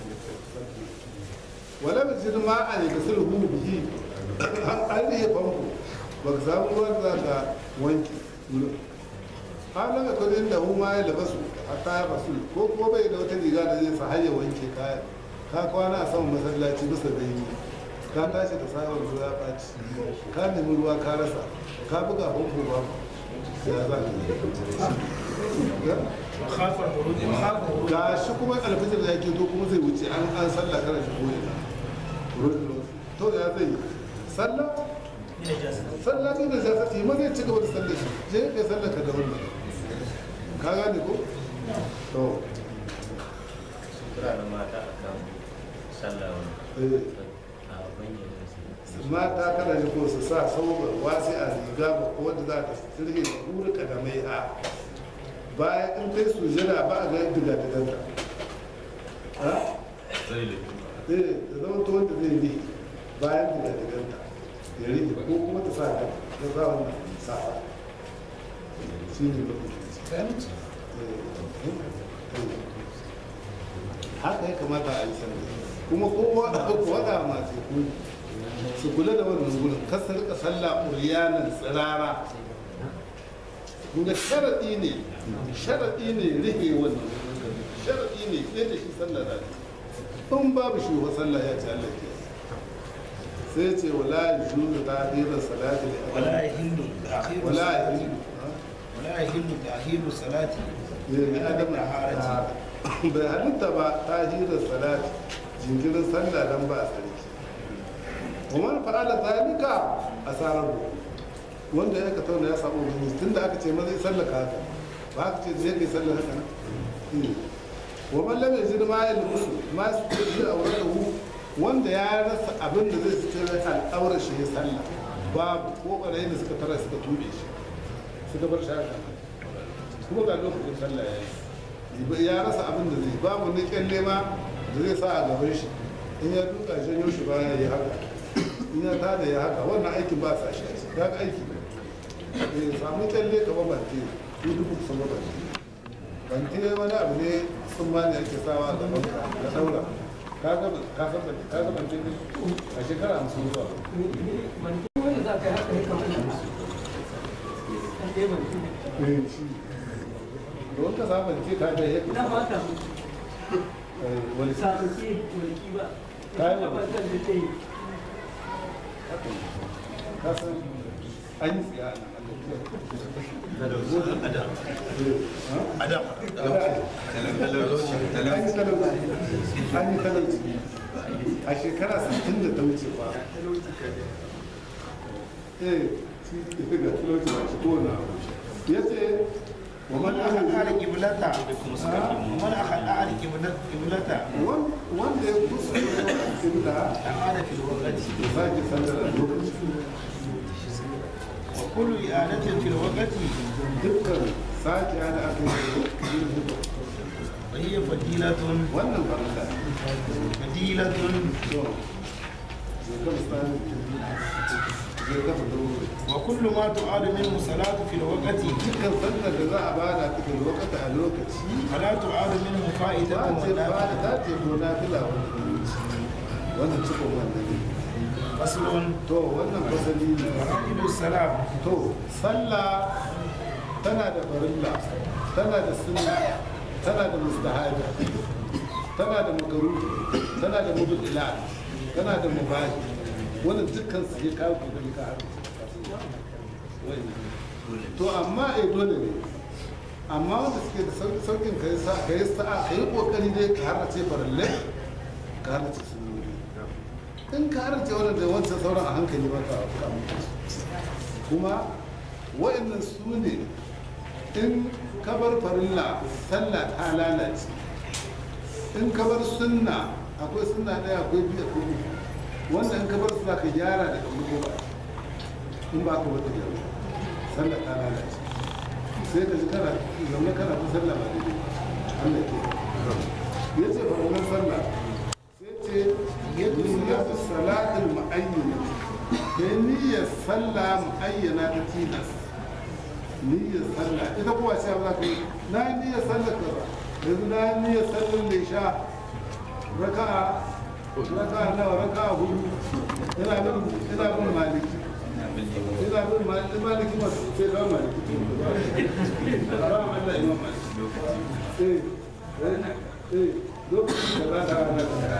wala mai ji ma a ne da sulhu bihi an rihe famfo ba ka samu ruwan za ka wanke wurin halin da kudin da huma ya labasu hatta ya basu ko kuma bai da wata riga da zai sa har ya wanke kaya ka kwana a saman masallaci bisa daini ka tashi da sayar ruwa ya ɓaci ka nemi ruwa ka rasa ka buga famfo ba ya za khafar huruji khafar huruji ga shi kuma alfijir da yake to kuma zai wuce an an sallah kana shi ko ina to ya zai yi sallah sallah ne da zai ma zai ci gaba da sallah shi je ka sallah ka da wannan ka gane ko to Kira da mata a kan sallah eh a bayyana su. mata kada ji ko su sa sauran wasi a riga ba ko wanda za ta sirhe da kurka da mai a bayan in kai sujada ba a ga diga da danta ha Zai da eh da zama to wanda zai yi bayan diga da danta ya rike ko kuma ta sa ta ta sa wannan sa shi ne ba haka ya kamata a yi sanar kuma kowa wada masu kuli su kula da wannan gurin kasa rika sallah uriyanan tsirara kuma sharaɗi ne sharaɗi ne rihe wannan sharaɗi ne sai da shi sallah da in babu shi wa sallah ya ce Allah ke sai ce wala yujuzu ta'khira salati li ولا يحل تأخير wala الصلاة yujuzu ولا يحل تأخير الصلاة ne adam طهارة bai halitta ba tahirar salati jinkirin sallah dan ba sarki ومن فعل ذلك أساره wanda ya ka tauna ya samu ubangiji tunda aka ce maza ya sallaka haka ba aka ce zai kai sallar haka nan wa man lam yajid ma yalbusu ma yastiri awradahu wanda ya rasa abin da zai sutura al'aurar shi ya sallah babu ko barayin da suka tara suka tube shi suka bar shi haka kuma ga lokacin sallah ya yi ya rasa abin da zai babu ni kyalle ma da zai sa a gaban shi in ya duka janyo shi baya ya yi haka in ya tada ya haka wannan aikin ba sa shi ya ga aiki eh samu kyalle ka ba bante ko dubu kusa ba bante bante wani abu ne sun ma ne ake sawa da banka da daura ka ga ka san ban ka ga ban ce a shekara hamsin zuwa wanda za ka yi haka ya kamata an ɗaya eh shi don ka saba ce ka ga yake na fata wani sa sabuke walki ba Kayan na walki. fatan da ta yi ka san an yi tsiya a nan adam an yi talauci an yi talauci a shekara 60 da ta wuce ba eh shi ga talauci ba shi kowane abu ya ce wa man ومن أخذ ahli قبلته ومن أخذ قبلته wanda ya kuskure kibla أعاد في الوقت sake sallar a lokaci وكل إعادة في الوقت dukkan sake ana aka yi وهي فضيلة wannan farilla فضيلة to zai ka misali zai ka fito وكل ما تعاد منه صلاة في الوقت dukkan sallar da za a bada ta da lokaci a lokaci فلا تعاد منه فائدة ba ce ba ولا da ta ce ko na fila wannan cikin wannan ne فصل to wannan fasali ne فرائد السلام to sallah tana da farilla tana da sunna tana da mustahabi tana da makaru tana da mubdila tana da mubahi wannan dukkan su ya kawo kokari ka har to amma eh dole ne amma wanda suke da sau- saukin kai sa kai sa'a kai kokari dai ka har ce farille ka har ce sunnoni in ka har ce wannan da wancan sauran a hankali ba ka ka kuma wa'annan su ne in kabar farilla sallah ta lalace in kabar sunna akwai sunna ɗaya akwai biyu akwai uku wanda in kabar su za ka gyara daga farko ba in ba ka wata gyara sallah ta lalace sai ka ji kana zaune kana ta sallah ba daidai Allah ke ya ce farkon sallah sai ce yadda salatul mu'ayyana da niyyar sallah mu'ayyana ta tilas niyyar sallah ita kuwa ce za ka yi na yi niyyar sallah kaza yanzu na yi niyyar sallah da sha raka'a raka'a nawa raka'a hudu ina bin ina bin maliki ina bin maliki maliki ma sai ga maliki ba Allah imam maliki eh eh eh lokacin da za ka rana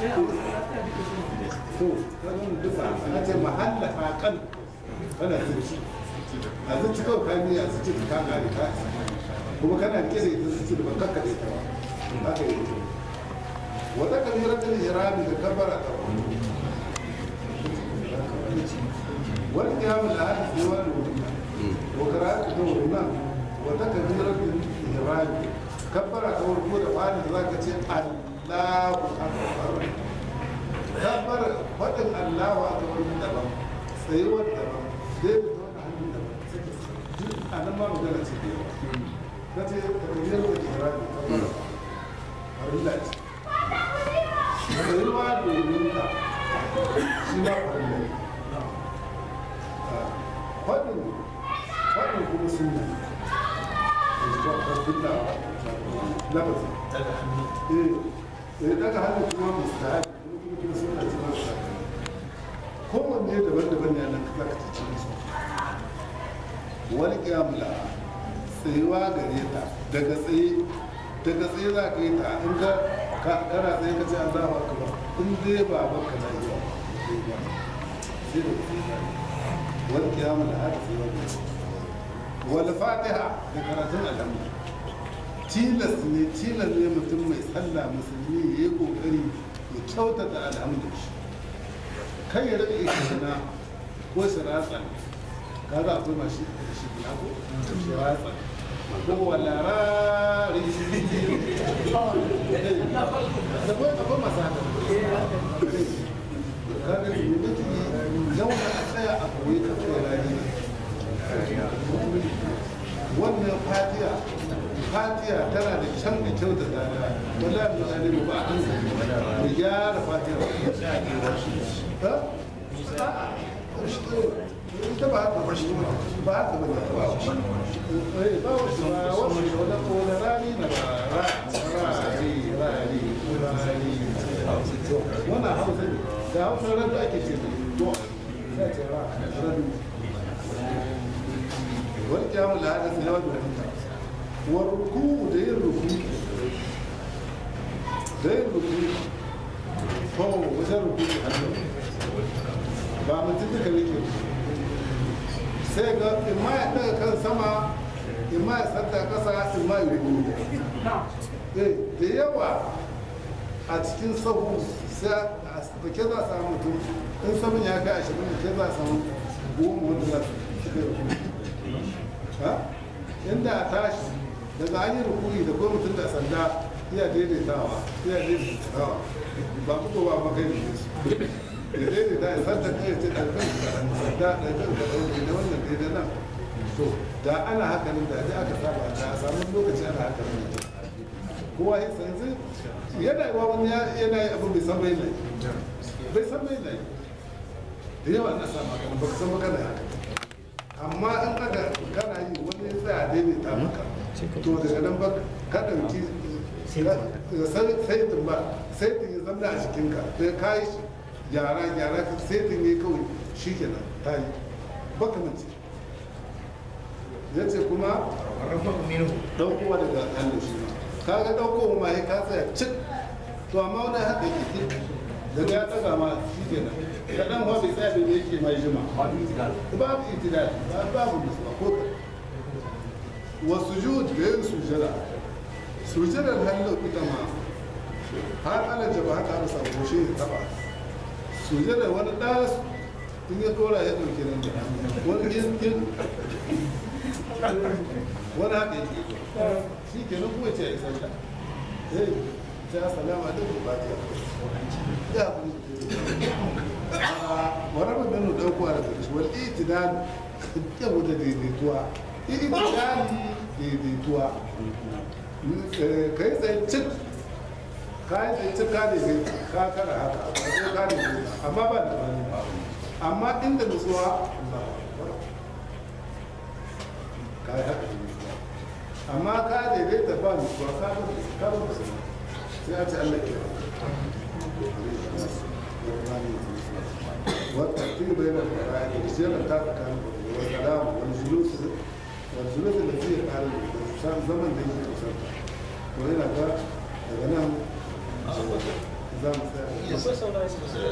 to kanin duka a ce mahalla haƙan kana zuci a zuci kawai ka miya zuci ka gari ka kuma kana rike da ita zuci da bakar ka da ita ba haka yi wata kabirar da hirami da kabara ta wani kiyamun da hada sai wani wuri wa karatu ta wuri nan wata kabirar da hirami kabara ta wuri ko da wani da za ka ce allahu akbar kabbar faɗin allahu a wani daban tsayuwar daban zai da wani hannun daban duk a nan ma magana ce da yawa ta ce takardiyar da ke rami kabbar farilla ce tsayuwa domin ka shi ma farilla ne faɗin faɗin kuma sunna farilla lafazi eh eh daga hannu kuma mustahabi kuma kuma sunna ce mustahabi kowanne daban-daban ne nan kaka ta cikin su wani kiyamula tsayuwa gare ta daga tsaye daga tsaye za ka yi ta in ka ka- kana tsaye ka ce an zama ka ba in dai ba baka na yi ba sai da tsaye wani kiyamula haka tsayuwa gare ta wani fatiha da karatun alhamdu tilas ne tilas ne mutum mai sallah musulmi ya yi kokari ya kyautata alhamdu kai ya rage ishina ko shiratsa kaga akwai mashi shi na ko shiratsa ko wala rari da akwai akwai masu haka kaga ne mutum zauna a tsaya a koyi ka kai rari wannan fatiya fatiya tana da can da kyau da tsada wala mu tsare ba a hankali mu gyara fatiya ha ita ba haka ba shi ba haka ba ne ba shi eh ba shi ba wannan wala wala rani na ba rani rani rani wannan hausa ne da hausa radu ake ce to sai ce ra radu wani kyamun da hada su yawa da wani wa ruku da yin ruku da yin ruku ko wajen ruku hannu ba mutum duka yake sai ga imma ya daga kan sama imma ya santa kasa imma ya ruku eh da yawa a cikin sahu sai a da ke za a samu mutum in saman ya kai ashirin da ke za a samu goma wanda za su suka ruku ha inda a tashi daga an yi rukuni da kuma mutum da sanda iya daidaitawa iya daidaitawa ba ku ba ba kai ne su ya daidaita ya sanda kai ya ce ɗarfin sanda ɗarfin da ɗauke da wannan daidai nan to da ana haka nan da dai aka saba da a samu lokaci ana haka nan kowa ya san zai yana yi wa wani yana yi abin bai san bai na yi bai san bai na yi da yawa na sama kan ba ka san maka da haka amma in aka kana yi wani ya tsaya daidaita maka to daga nan ba ka ɗauki saitin ba saitin ya zama a jikinka da ka yi gyara gyara saitin ya kawai shi kenan ta yi baka mace ya ce kuma rafa minhu ɗaukowa daga hannu shi ma ka ga ɗaukowa ma ya ka tsaya cik to amma wani haka yake daga ya ɗaga ma shi kenan kaɗan wa bai tsaya bai yake mai jima babu itidal babu nutsuwa ko ka wasu juhud da yin sujada sujadar hannu ita ma har ana jaba haka ana samu shi ne taba sujadar wani ɗas in ya dora ya ɗauki nan da wani yankin wani haka yake shi ke nan kuma ce ya isa da eh sai assalamu alaikum fatiha ya kuma wani rabin nan ɗaukowa daga shi wal itidal yabo da daidaituwa itidali daidaituwa ka yi tsaye cik ka yi tsaye cik ka daidai ka kara haka ka zo ka daidai amma ba da bani amma inda nutsuwa ka yi haka da nutsuwa amma ka daidai da ba nutsuwa ka ba ka ba ba sai a ce Allah ke والترتيب بين الفرائض والزيادة بتاعت كان والكلام والجلوس والجلوس التي قال الإنسان زمن ده يجي يوصل وهنا ده daga nan za mu tsaya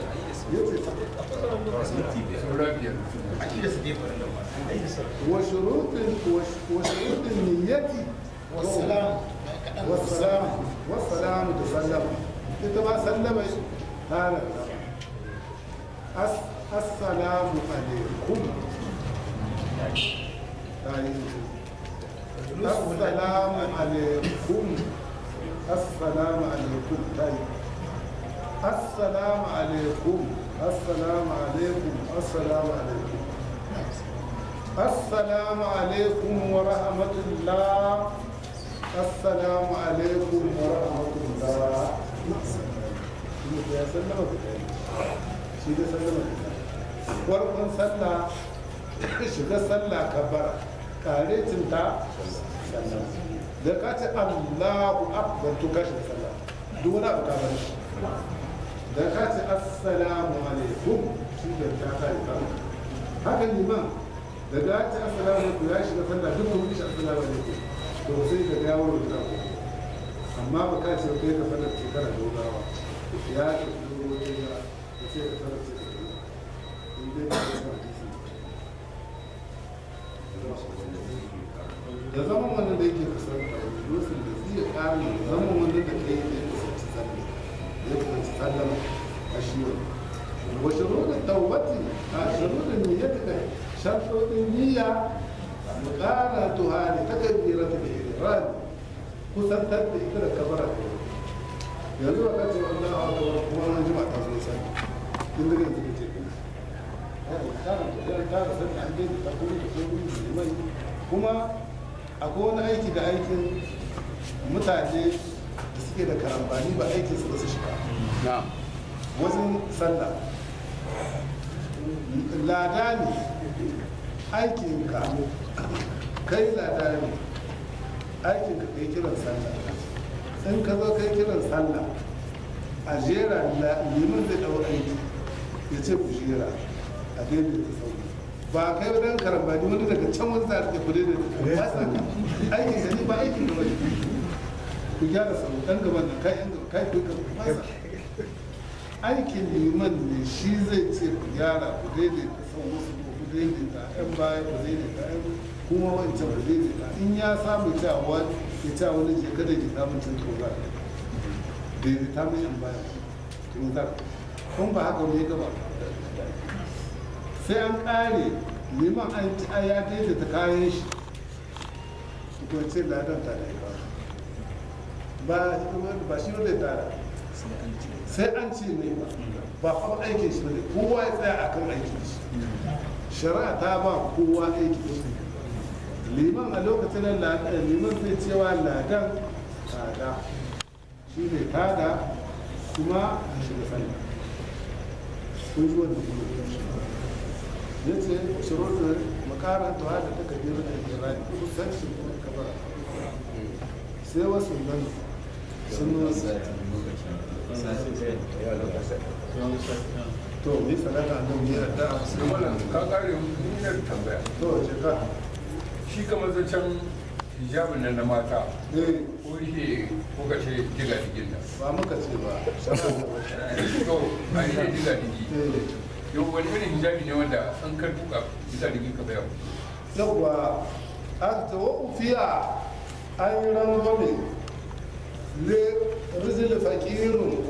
وشروط وشروط النية والسلام والسلام والسلام تسلم انت ما سلم هذا السلام عليكم السلام عليكم السلام عليكم طيب السلام عليكم السلام عليكم السلام عليكم السلام عليكم ورحمة الله السلام عليكم ورحمة الله يا سلام shi da sallama farkon sallah shiga sallah kabbara karecinta sallah da ka ce allahu akbar to ka shiga sallah duk wani abu ka bar shi da ka ce assalamu alaikum shi da ta ta yi kama haka liman da ka ce assalamu alaikum ya shiga sallah duk kuma shi assalamu alaikum to sai ka ga yawon da amma ba ka ce kai ka sallar shekara dogawa ya ce dogo ya ce ka sallar shekara in dai ka san hadisi da zaman wannan da yake kasar lusin da zai kare da zaman wannan da kai da ya kusanci sallah ya kusanci sallah a shi wani wa shuruɗin tawbati a shuruɗin niyyati kai sharɗoɗin niyya muƙara tuhani ta kabira ta da ihram kusantar da ita da kabara yanzu ba ka ce wannan a wata kuma an jima ta zo sai in daga yanzu ka ce kuma akwai wani aiki da aikin mutane da suke da karambani ba aikin su ba su shiga wajen sallah lada ne aikin ka kai lada ne aikin ka kai kiran sallah in ka zo kai kiran sallah a jera la- liman zai ɗau aiki ya ce ku jera a daidai ta sauri ba kai wadan karambani wani daga can wani za a rike kudai da ba sa ka aikin ka ne ba aikin ka bane ku gyara sauri dan gaban nan kai yan gaba kai ku ka ba sa aikin liman ne shi zai ce ku gyara ku daidaita son wasu ko ku daidaita yan baya ku daidaita yan kuma wancan ku daidaita in ya samu cewa ya ce wani je kada ki samu cin tura daidaita mai yan baya to za kun ba haka ne gaba sai an kare liman an ci a ya daidaita kayan shi ko ce ladan ta da ba ba shi ba zai tara sai an ce mai ba ba fa aikin shi bane kowa ya tsaya akan aikin shi shari'a ta ba kowa aiki shi liman a lokacin da ladan liman zai cewa ladan tada shi ne tada kuma a shiga sallah kun ji wannan kuma ya ce shirin makaranta da ta kabiru da irani kusan shi kuma kabara sai wasu nan sun nuna to ni sadaka nan ni adda sai wannan ka kare duniyar tambaya to je ka shi kamar zancen hijabin nan na mata eh ko shi ko ka ce diga digin nan ba muka ce ba shaka to a yi ne diga digi eh yau wani irin hijabi ne wanda an kar tuka diga digin ka bayan yawwa aka ce wa ufiya an yi rangwame le rizil fakirun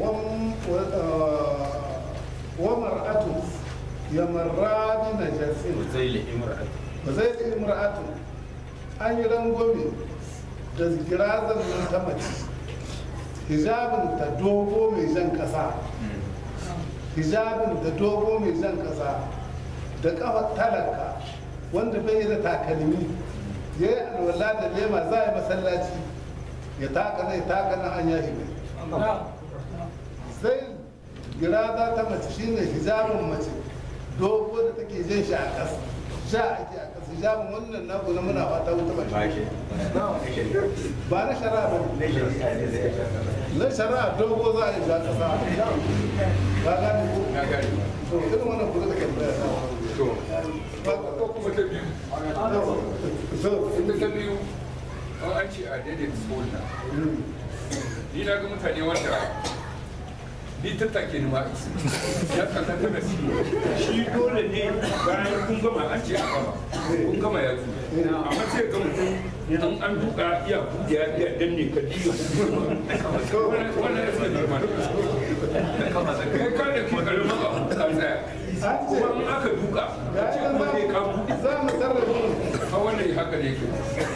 wa mar'atu ya marra bi najasin zai li imra'at ba zai yi imra'atu an yi rangwame da girazan nan ta mace hijabin ta dogo mai jan kasa hijabin da dogo mai jan kasa da kafa talaka wanda bai da takalmi ya yi alwala da lema za a yi masallaci ya taka zai taka na an yashi mai sai giraza ta mace shine hijabin mace dogo da take jan shi a ƙasa sha ake a ƙasa hijabin wannan naku na muna fata wuta ba shi ba na shari'a ba ne na shari'a dogo za a yi sha ƙasa ba gane ko na gane to irin wannan kuma da kan bayar to ko kuma ta biyu so ita ta biyu an an ce a daidaita tsohon ni na ga mutane wanda ni tattake ni ma isi ya kalla ta nasi shi dole ne bayan kun gama an ce a gama kun gama ya zo amma sai ga mutum an an duka iya buɗe ya iya danne ka diga wannan wannan ya sai normal kai ka da ke karamin abu ka tsaya kuma in aka duka ka ce kuma sai ka buɗe za mu sarrafa a wannan haka ne ke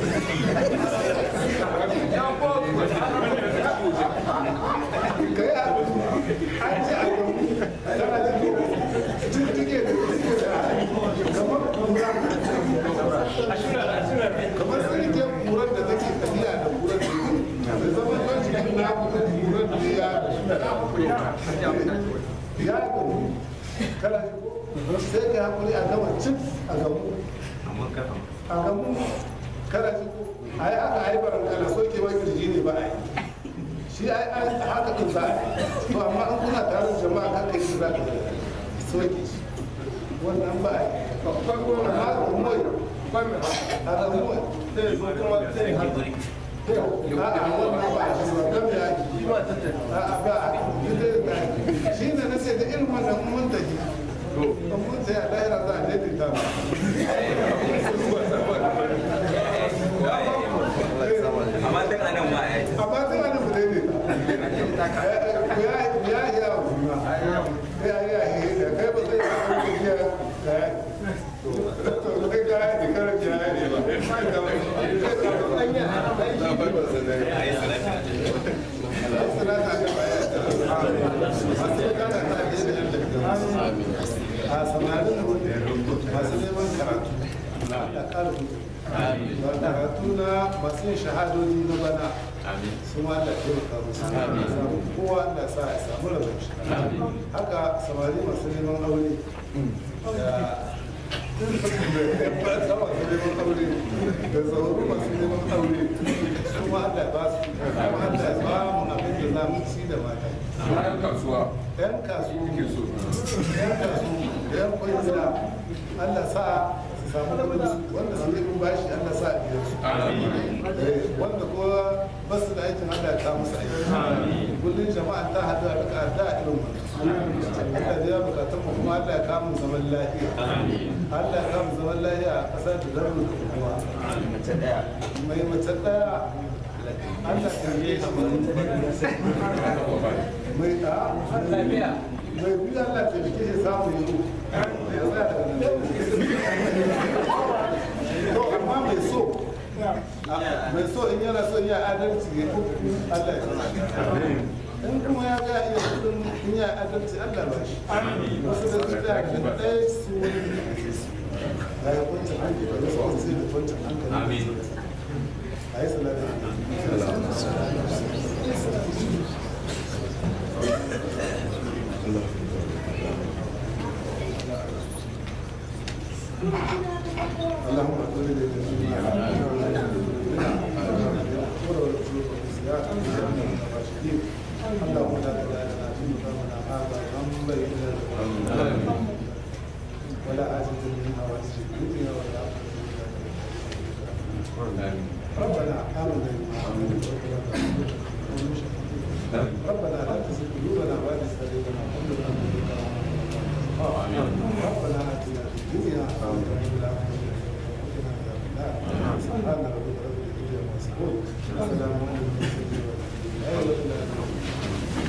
ka yi abu an ce a yau tana cikin jirgin da suke da kamar kura kamar sarkin kuran da take tafiya da kuran da da zama kan cikin naku da kuran da ya ya gamu kana sai ka hakuri a gama cif a gamu a gamu kana ji ko a yi aka haifar kana soke ma kirji ne ba a yi shi ai ai haka din za a yi to amma an kuna tare da jama'a kan kai shi za ka soke shi wannan ba a yi amma da mai a da mai a'a wannan ba a shi ba dan ya yi a'a ba a shi ne na sai da irin wannan mun tafi mun sai a lahira za a daidaita mu amma tun anan ma ya yi amma sai wani mu daidaita ya ya ya juna ya ya ya kai ba zai yi wani ya ya to kai ga ya kar ya ya ba a samarin masu neman karatu da ƙarfi karatu na masu yin shahadodi na bana su ma da taimaka musu kowa da sa ya samu rabin shi haka samari masu neman aure da masu neman aure da zauru masu neman aure su ma da ba su kuma da ba mu abin da za mu ci da mata bayan kasuwa yan kasuwa kake so yan kasuwa da yan kwangila Allah sa su samu kudin su wanda su yi bashi Allah sa a biya su amin Eh, wanda ko ba su da aikin Allah ta musu aiki kullum jama'a ta hadu a duka da irin wannan Allah da ya bukatun mu kuma Allah ya kamu zaman lafiya Allah ya kamu zaman lafiya a ƙasar da zamu da kuma mace daya mai mace daya Allah ya yi shi mai da lafiya mai biyu Allah ta rike shi samu yi ya tsaya daga nan to amma mai so mai so in yana so ya adalci ya Allah ya tsaya in kuma ya ga iya kudin in ya adalci Allah ba shi wasu da su tsaya da ɗaya su ya yi kwanci hankali da wasu sai da kwanci hankali a yi salata اللهم اغفر لي اللهم لا تدع لنا في مقامنا هذا ذنبا الا ولا عاجز منها ولا في الدنيا ولا آخرة ربنا آمنا بما ربنا لا تزغ قلوبنا بعد إذ هديتنا وهب لنا من لدنك رحمة ربنا آتنا في الدنيا حسنة وفي الآخرة حسنة وقنا عذاب النار سبحان ربك رب العزة عما يصفون وسلام على المرسلين والحمد لله رب العالمين